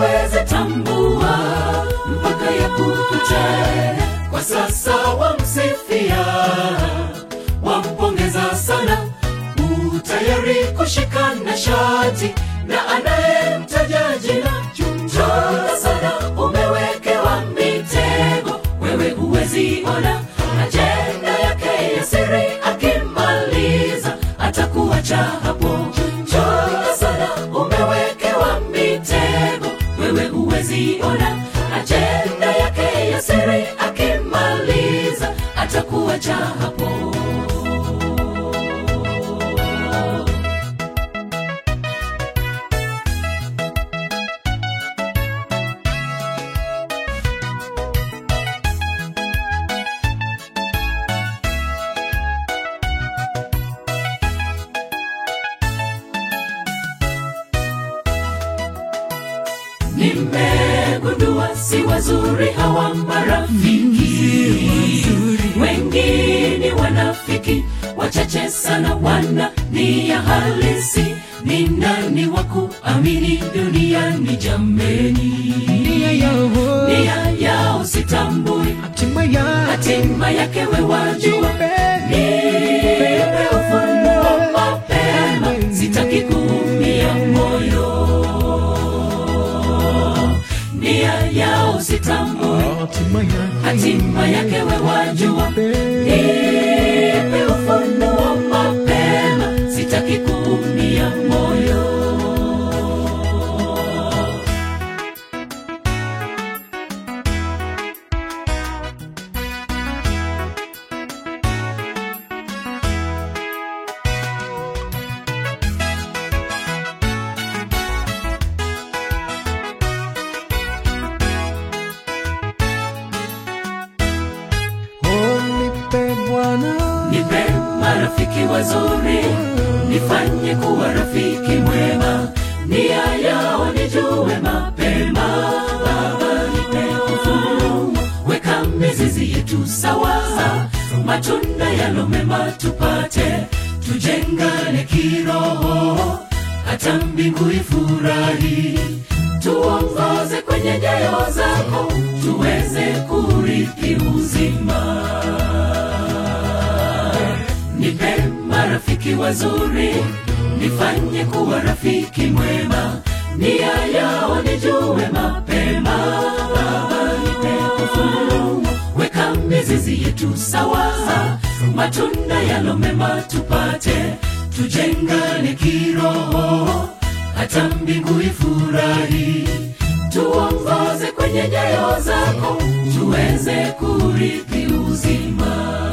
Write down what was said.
huwezi tambua mpaka ya kukute. Kwa sasa wamsifia, wampongeza sana, utayari kushikana shati na anayemtaja jina chunga sana, umewekewa mitego, wewe huwezi ona ajenda yake ya siri, akimaliza atakuacha hapo. Chunga sana, umewekewa mitego, wewe huwezi ona ajenda yake ya siri, akimaliza atakuacha hapo. Nimegundua si wazuri hawa marafiki, wengi ni wanafiki, wachache sana wana nia halisi. Ni nani wa kuamini duniani jameni? nia yao Nia yao sitambui, hatima ya hatima yake we wajua. Nipe ufunuo mapema, sitaki kuumia moyo. Nia yao sitambui, hatima ya hatima yake we wajua. Nipe ufunuo mapema, sitaki kuumia moyo. Oh, nipe Bwana Nipe marafiki wazuri, nifanye kuwa rafiki mwema, nia yao nijue mapema. Baba, nipe ufunuo, weka mizizi yetu sawa, matunda yalo mema tupate, tujengane kiroho, hata mbingu ifurahi. Tuongoze kwenye nyayo zako, tuweze kurithi uzima nipe marafiki wazuri, nifanye kuwa rafiki mwema, nia yao nijue mapema. Baba, nipe ufunuo, weka mizizi yetu sawa, matunda yalo mema tupate, tujengane kiroho, hata mbingu ifurahi. Tuongoze kwenye nyayo zako, tuweze kurithi uzima.